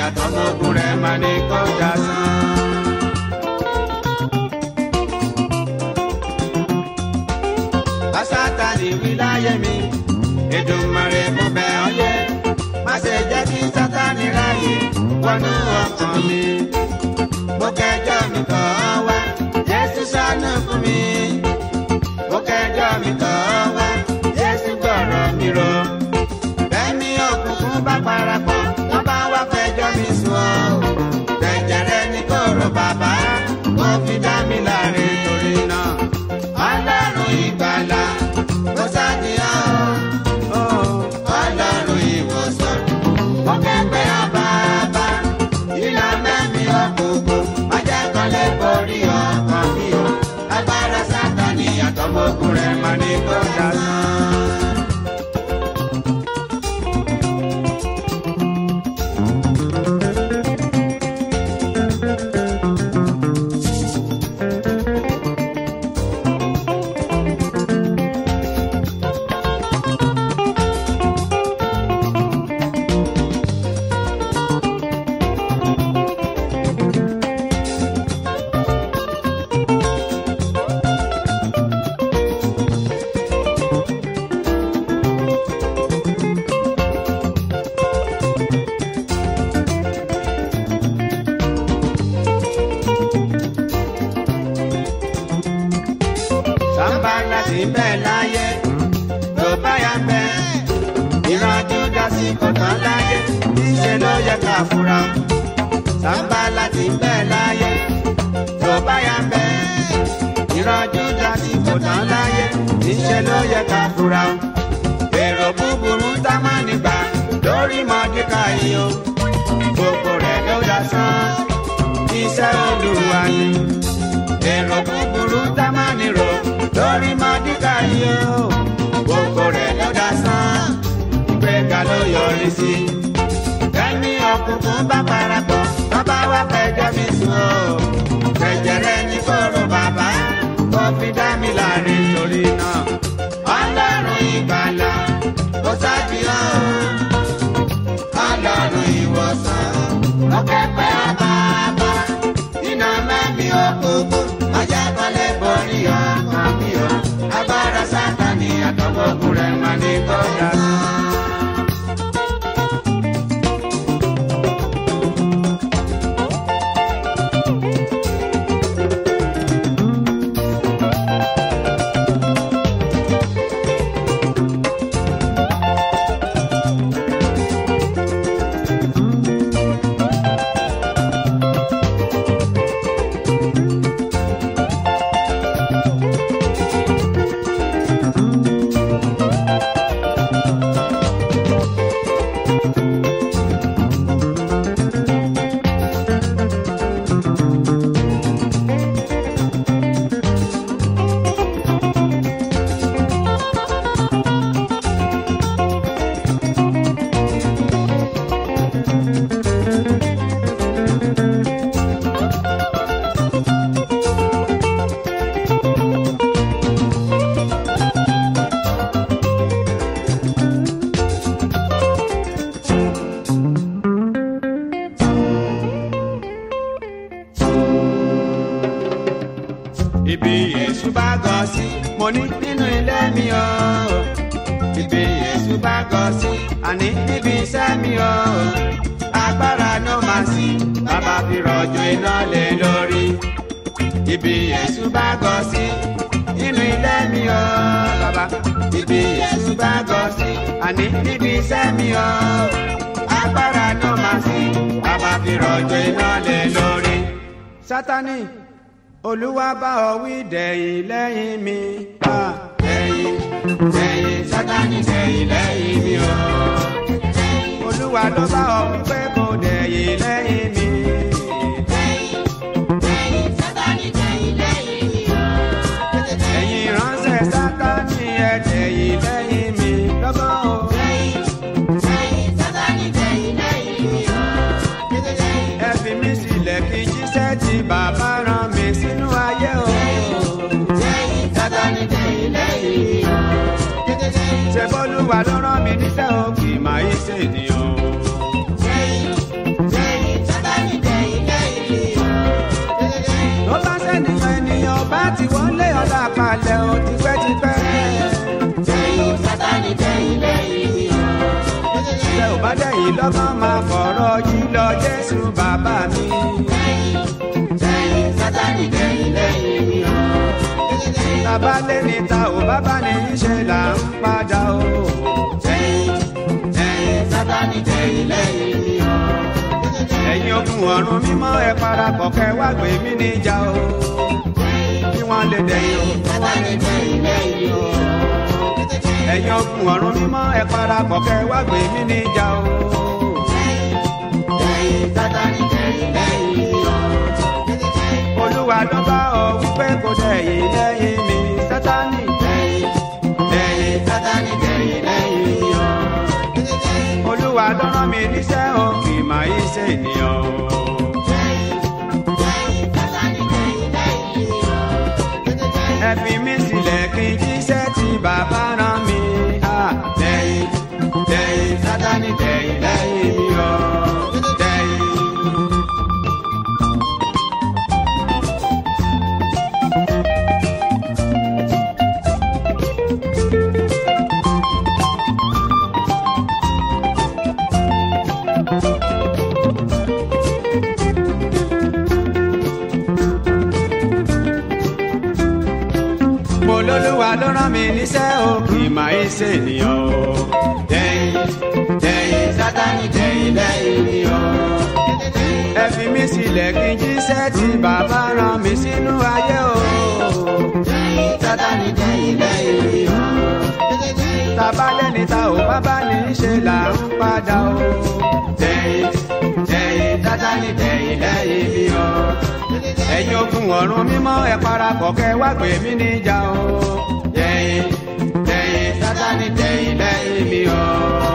àtọmọkùn rẹ̀ máa ní kọjá sán. Sátánì wí láyé mi, Èdùmàrè mo bẹ̀ ọ́ yẹ. Má ṣe jẹ́ kí Sátánì ráyè wọnú ọkàn mi. Mo kẹjọ́ mi kọ̀ ọ́ wá, Jésù ṣàánú fún mi. Mo kẹjọ́ mi kọ̀ ọ́ wá, Jésù gbọ́rọ̀ mi rò. Bẹ́ẹ̀ni òkùnkùn bá parapọ̀, wọ́n bá wá fẹjọ́ mi sùn ọ́. Jẹ̀jẹ̀rẹ̀ ní kòrò bàbá, mo fi dá mi láre torí náà. Ọlọ́run ìgbàlà, mo ṣàdìyàn o. Ọlọ́run ìwòsàn, mo kẹ́gbẹ́ àbábá. Ìlà mẹ́mi òkùnkùn, má jẹ́ kan lè borí ọkàn mi o. Agbára Sátánì àtọmọkùn rẹ̀ máa ní kó dá sán. sábà láti bẹ́ẹ̀ láyé tó bá yà bẹ́ẹ̀ ìrànjú dásí kọ̀tàn láyé níṣẹ́ ló yẹ ká fura sábà láti bẹ́ẹ̀ láyé tó bá yà bẹ́ẹ̀ ìrànjú dásí kọ̀tàn láyé níṣẹ́ ló yẹ ká fura èrò búburú tá má nígbà lórí mọ́díkà yìí o gbogbo rẹ̀ ló dá sán iṣẹ́ olúwa ni èrò búburú tá má nírò lórí mọ́díkà yìí o gbogbo rẹ̀ ló dá sán ìgbéga ló yọrí sí. ẹni ọkùnkùn bá parapọ̀ bàbá wa fẹjọ́ mi sùn o jẹjẹrẹ ní kóró bàbá kó fi dá mi láre torí náà ọlọ́run ìgbàlà kò sábìyàn o ọlọ́run ìwòsàn ọkẹ́ pẹ́ àbábá iná mẹ́mi òkùnkùn ọjà kan lè borí ọkàn mi o agbára sátani àtọwọ́kùn rẹ̀ máa ní kọjá sán. ibi èṣù bá gọ sí mo ní nínú ilé mi o ibi èṣù bá gọ sí àní níbi iṣẹ́ mi o agbára ló máa sí bàbá fi rọ̀jò iná lé lórí ibi èṣù bá gọ sí nínú ilé mi o bàbá ibi èṣù bá gọ sí àní níbi iṣẹ́ mi o agbára ló máa sí bàbá fi rọ̀jò iná lé lórí. sátani olúwa bá ọ wí dẹ̀yìn lẹ́yìn mi. Ah, dẹ̀yìn dẹ̀yìn sátani dẹ̀yìn lẹ́yìn mi o. olúwa ló bá ọ wí pé kò dẹ̀yìn lẹ́yìn mi. ẹ̀yin ránṣẹ́ sátani ẹ dẹ̀yìn lẹ́yìn mi lọ́gán o. ẹ fi mí sílẹ̀ kí jíṣẹ́ tí bàbá rán mi sínú ayé o. ṣe bọ́lúwa ló rán mi níṣẹ́ o kì í máa yí ṣèdíyàn o. lọ́gbọ́n máa fọ̀rọ̀ yìí lọ Jésù bàbá mi. lẹ́yìn sátani lẹ́yìn lẹ́yìn mi o. Bàbá lé ní ta ò bàbá ní í ṣe là ń padà o. lẹ́yìn lẹ́yìn sátani lẹ́yìn lẹ́yìn mi o. Ẹ̀yin ogun ọ̀run mímọ́ ẹ parapọ̀ kẹ́ wá gbé mi níjà o. Kí wọ́n lè dẹ̀yìn o. sátani lẹ́yìn lẹ́yìn o. Ẹ̀yin ogun ọ̀run mímọ́ ẹ parapọ̀ kẹ́ wá gbé mi níjà o. lẹ́yìn sátani lẹ́yìn lẹ́yìn mi o. Olúwa ló bá ọ wípé kò dẹ̀yìn lẹ́yìn mi Sátánì. lẹ́yìn lẹ́yìn sátani lẹ́yìn lẹ́yìn mi o. Olúwa ló rán mi níṣẹ́ o kì í máa yí ṣe ènìyàn o. lẹ́yìn sátani lẹ́yìn lẹ́yìn mi o. Ẹ fi mí sílẹ̀ kí n jíṣẹ́ tí bàbá rán mi. Ah, Lẹ́yìn lẹ́yìn Sátánì lẹ́yìn lẹ́yìn mi o. Lẹ́yìn. mo lólúwa ló rán mi níṣẹ́ o kì í máa ń ṣe ènìyàn o. lẹ́yìn lẹ́yìn sátani lẹ́yìn lẹ́yìn mi o. ẹ fi mí sílẹ̀ kí n jíṣẹ́ tí bàbá rán mi sínú ayé o. lẹ́yìn sátani lẹ́yìn lẹ́yìn mi o. tàbá lẹ́ni ta ò bábá ní í ṣe là ń padà o. lẹ́yìn lẹ́yìn sátani lẹ́yìn lẹ́yìn mi o. ẹ̀yin ogun ọ̀run mímọ́ ẹ parapọ̀ kẹ́ wá gbé mi níjà o. lẹ́yìn lẹ́yìn sátani lẹ́yìn lẹ́yìn mi o.